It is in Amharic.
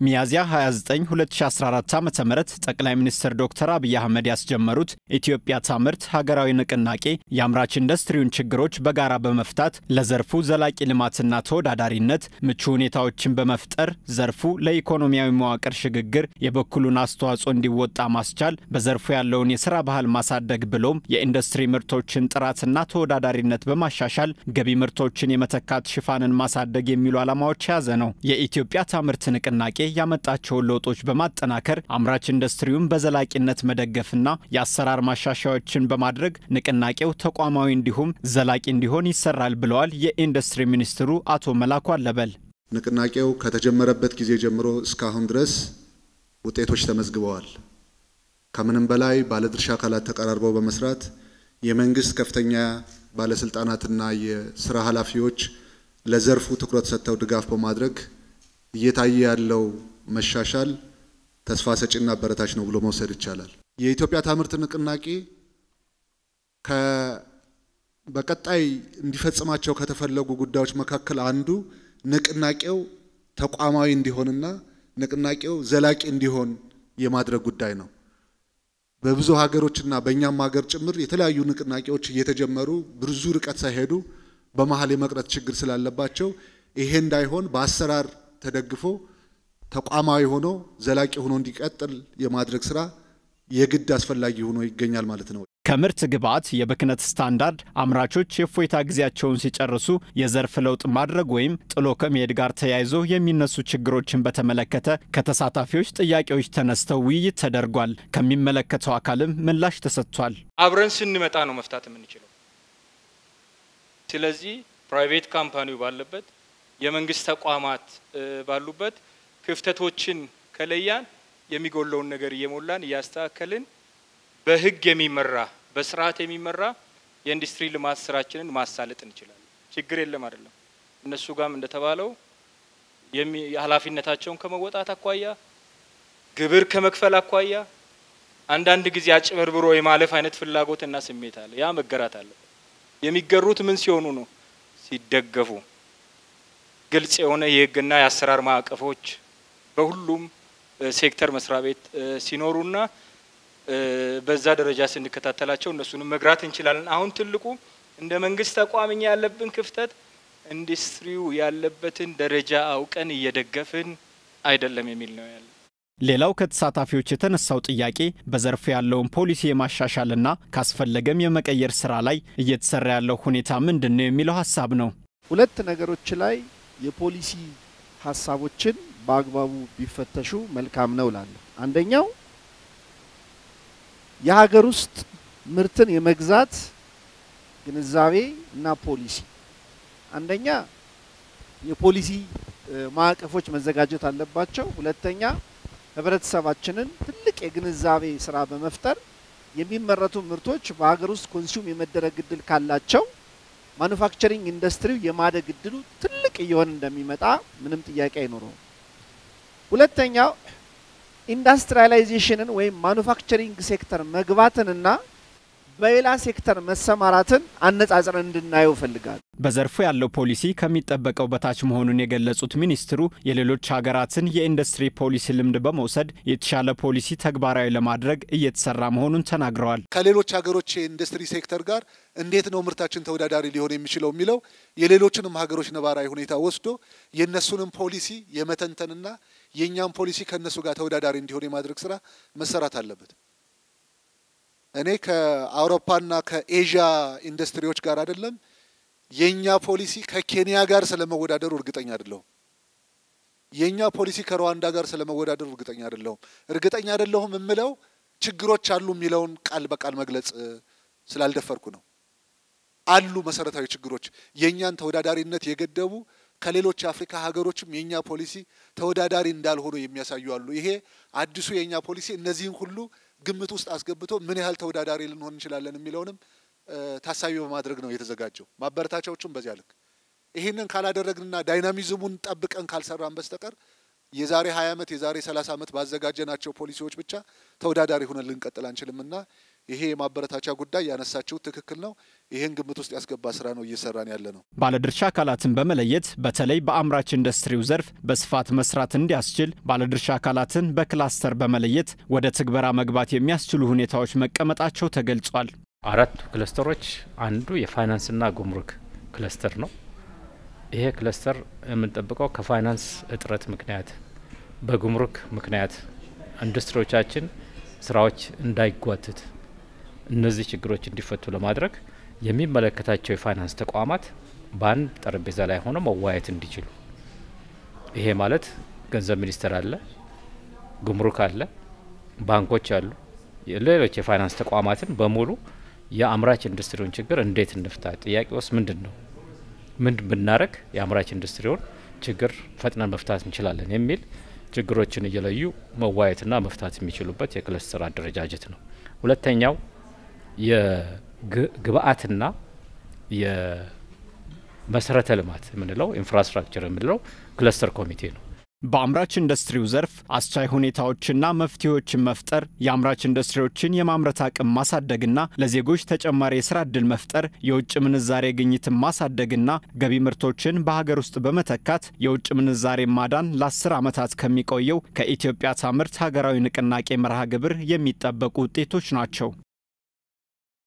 ሚያዝያ 29 2014 ዓ.ም ጠቅላይ ሚኒስትር ዶክተር አብይ አህመድ ያስጀመሩት ኢትዮጵያ ታምርት ሀገራዊ ንቅናቄ የአምራች ኢንዱስትሪውን ችግሮች በጋራ በመፍታት ለዘርፉ ዘላቂ ልማትና ተወዳዳሪነት ምቹ ሁኔታዎችን በመፍጠር ዘርፉ ለኢኮኖሚያዊ መዋቅር ሽግግር የበኩሉን አስተዋጽኦ እንዲወጣ ማስቻል፣ በዘርፉ ያለውን የስራ ባህል ማሳደግ ብሎም የኢንዱስትሪ ምርቶችን ጥራትና ተወዳዳሪነት በማሻሻል ገቢ ምርቶችን የመተካት ሽፋንን ማሳደግ የሚሉ ዓላማዎች የያዘ ነው። የኢትዮጵያ ታምርት ንቅናቄ ያመጣቸውን ለውጦች በማጠናከር አምራች ኢንዱስትሪውን በዘላቂነት መደገፍና የአሰራር ማሻሻያዎችን በማድረግ ንቅናቄው ተቋማዊ እንዲሁም ዘላቂ እንዲሆን ይሰራል ብለዋል የኢንዱስትሪ ሚኒስትሩ አቶ መላኩ አለበል። ንቅናቄው ከተጀመረበት ጊዜ ጀምሮ እስካሁን ድረስ ውጤቶች ተመዝግበዋል። ከምንም በላይ ባለድርሻ አካላት ተቀራርበው በመስራት የመንግስት ከፍተኛ ባለስልጣናትና የስራ ኃላፊዎች ለዘርፉ ትኩረት ሰጥተው ድጋፍ በማድረግ እየታየ ያለው መሻሻል ተስፋ ሰጪና አበረታች ነው ብሎ መውሰድ ይቻላል። የኢትዮጵያ ታምርት ንቅናቄ በቀጣይ እንዲፈጽማቸው ከተፈለጉ ጉዳዮች መካከል አንዱ ንቅናቄው ተቋማዊ እንዲሆንና ንቅናቄው ዘላቂ እንዲሆን የማድረግ ጉዳይ ነው። በብዙ ሀገሮችና በእኛም ሀገር ጭምር የተለያዩ ንቅናቄዎች እየተጀመሩ ብዙ ርቀት ሳይሄዱ በመሀል የመቅረት ችግር ስላለባቸው ይሄ እንዳይሆን በአሰራር ተደግፎ ተቋማዊ ሆኖ ዘላቂ ሆኖ እንዲቀጥል የማድረግ ስራ የግድ አስፈላጊ ሆኖ ይገኛል ማለት ነው። ከምርት ግብዓት የብክነት ስታንዳርድ አምራቾች የእፎይታ ጊዜያቸውን ሲጨርሱ የዘርፍ ለውጥ ማድረግ ወይም ጥሎ ከመሄድ ጋር ተያይዞ የሚነሱ ችግሮችን በተመለከተ ከተሳታፊዎች ጥያቄዎች ተነስተው ውይይት ተደርጓል። ከሚመለከተው አካልም ምላሽ ተሰጥቷል። አብረን ስንመጣ ነው መፍታት የምንችለው። ስለዚህ ፕራይቬት ካምፓኒው ባለበት የመንግስት ተቋማት ባሉበት ክፍተቶችን ከለያን የሚጎለውን ነገር እየሞላን እያስተካከልን በህግ የሚመራ በስርዓት የሚመራ የኢንዱስትሪ ልማት ስራችንን ማሳለጥ እንችላለን። ችግር የለም አይደለም። እነሱ ጋም እንደተባለው ኃላፊነታቸውን ከመወጣት አኳያ ግብር ከመክፈል አኳያ አንዳንድ ጊዜ አጭበርብሮ የማለፍ አይነት ፍላጎትና ስሜት አለ። ያ መገራት አለበት። የሚገሩት ምን ሲሆኑ ነው? ሲደገፉ ግልጽ የሆነ የህግና የአሰራር ማዕቀፎች በሁሉም ሴክተር መስሪያ ቤት ሲኖሩና በዛ ደረጃ ስንከታተላቸው እነሱንም መግራት እንችላለን። አሁን ትልቁ እንደ መንግስት ተቋም እኛ ያለብን ክፍተት ኢንዱስትሪው ያለበትን ደረጃ አውቀን እየደገፍን አይደለም የሚል ነው ያለ። ሌላው ከተሳታፊዎች የተነሳው ጥያቄ በዘርፉ ያለውን ፖሊሲ የማሻሻልና ካስፈለገም የመቀየር ስራ ላይ እየተሰራ ያለው ሁኔታ ምንድን ነው የሚለው ሀሳብ ነው። ሁለት ነገሮች ላይ የፖሊሲ ሀሳቦችን በአግባቡ ቢፈተሹ መልካም ነው እላለሁ። አንደኛው የሀገር ውስጥ ምርትን የመግዛት ግንዛቤ እና ፖሊሲ። አንደኛ የፖሊሲ ማዕቀፎች መዘጋጀት አለባቸው። ሁለተኛ ህብረተሰባችንን ትልቅ የግንዛቤ ስራ በመፍጠር የሚመረቱ ምርቶች በሀገር ውስጥ ኮንሱም የመደረግ እድል ካላቸው ማኑፋክቸሪንግ ኢንዱስትሪው የማደግ እድሉ ትልቅ እየሆነ እንደሚመጣ ምንም ጥያቄ አይኖረውም። ሁለተኛው ኢንዱስትሪያላይዜሽንን ወይም ማኑፋክቸሪንግ ሴክተር መግባትንና በሌላ ሴክተር መሰማራትን አነጻጽረን እንድናየው እፈልጋለሁ። በዘርፉ ያለው ፖሊሲ ከሚጠበቀው በታች መሆኑን የገለጹት ሚኒስትሩ የሌሎች ሀገራትን የኢንዱስትሪ ፖሊሲ ልምድ በመውሰድ የተሻለ ፖሊሲ ተግባራዊ ለማድረግ እየተሰራ መሆኑን ተናግረዋል። ከሌሎች ሀገሮች የኢንዱስትሪ ሴክተር ጋር እንዴት ነው ምርታችን ተወዳዳሪ ሊሆን የሚችለው የሚለው የሌሎችንም ሀገሮች ነባራዊ ሁኔታ ወስዶ የእነሱንም ፖሊሲ የመተንተንና የእኛም ፖሊሲ ከእነሱ ጋር ተወዳዳሪ እንዲሆን የማድረግ ስራ መሰራት አለበት። እኔ ከአውሮፓና ከኤዥያ ኢንዱስትሪዎች ጋር አይደለም የኛ ፖሊሲ ከኬንያ ጋር ስለመወዳደሩ እርግጠኛ አይደለሁም። የኛ ፖሊሲ ከሩዋንዳ ጋር ስለመወዳደሩ እርግጠኛ አይደለሁም። እርግጠኛ አይደለሁም የምለው ችግሮች አሉ የሚለውን ቃል በቃል መግለጽ ስላልደፈርኩ ነው። አሉ መሰረታዊ ችግሮች የእኛን ተወዳዳሪነት የገደቡ ከሌሎች የአፍሪካ ሀገሮችም የእኛ ፖሊሲ ተወዳዳሪ እንዳልሆኑ የሚያሳዩ አሉ። ይሄ አዲሱ የእኛ ፖሊሲ እነዚህን ሁሉ ግምት ውስጥ አስገብቶ ምን ያህል ተወዳዳሪ ልንሆን እንችላለን የሚለውንም ታሳቢ በማድረግ ነው የተዘጋጀው። ማበረታቻዎቹም በዚያ ልክ ይህንን ካላደረግንና ዳይናሚዝሙን ጠብቀን ካልሰራን በስተቀር የዛሬ 20 ዓመት የዛሬ 30 ዓመት ባዘጋጀናቸው ፖሊሲዎች ብቻ ተወዳዳሪ ሆነን ልንቀጥል አንችልምና ይሄ የማበረታቻ ጉዳይ ያነሳችው ትክክል ነው። ይህን ግምት ውስጥ ያስገባ ስራ ነው እየሰራን ያለ ነው። ባለድርሻ አካላትን በመለየት በተለይ በአምራች ኢንዱስትሪው ዘርፍ በስፋት መስራት እንዲያስችል ባለድርሻ አካላትን በክላስተር በመለየት ወደ ትግበራ መግባት የሚያስችሉ ሁኔታዎች መቀመጣቸው ተገልጿል። አራቱ ክለስተሮች አንዱ የፋይናንስና ጉምሩክ ክለስተር ነው። ይሄ ክለስተር የምንጠብቀው ከፋይናንስ እጥረት ምክንያት በጉምሩክ ምክንያት ኢንዱስትሪዎቻችን ስራዎች እንዳይጓትት እነዚህ ችግሮች እንዲፈቱ ለማድረግ የሚመለከታቸው የፋይናንስ ተቋማት በአንድ ጠረጴዛ ላይ ሆነው መዋየት እንዲችሉ ይሄ ማለት ገንዘብ ሚኒስቴር አለ፣ ጉምሩክ አለ፣ ባንኮች አሉ፣ ሌሎች የፋይናንስ ተቋማትን በሙሉ የአምራች ኢንዱስትሪውን ችግር እንዴት እንፍታ፣ ጥያቄ ውስጥ ምንድን ነው፣ ምን ብናረግ የአምራች ኢንዱስትሪውን ችግር ፈጥነን መፍታት እንችላለን የሚል ችግሮችን እየለዩ መዋየትና መፍታት የሚችሉበት የክለስተር አደረጃጀት ነው። ሁለተኛው የግብአትና የመሰረተ ልማት የምንለው ኢንፍራስትራክቸር የምንለው ክለስተር ኮሚቴ ነው። በአምራች ኢንዱስትሪው ዘርፍ አስቻይ ሁኔታዎችና መፍትሄዎችን መፍጠር፣ የአምራች ኢንዱስትሪዎችን የማምረት አቅም ማሳደግና ለዜጎች ተጨማሪ የስራ ዕድል መፍጠር፣ የውጭ ምንዛሬ ግኝትን ማሳደግና ገቢ ምርቶችን በሀገር ውስጥ በመተካት የውጭ ምንዛሬ ማዳን ለአስር ዓመታት ከሚቆየው ከኢትዮጵያ ታምርት ሀገራዊ ንቅናቄ መርሃ ግብር የሚጠበቁ ውጤቶች ናቸው።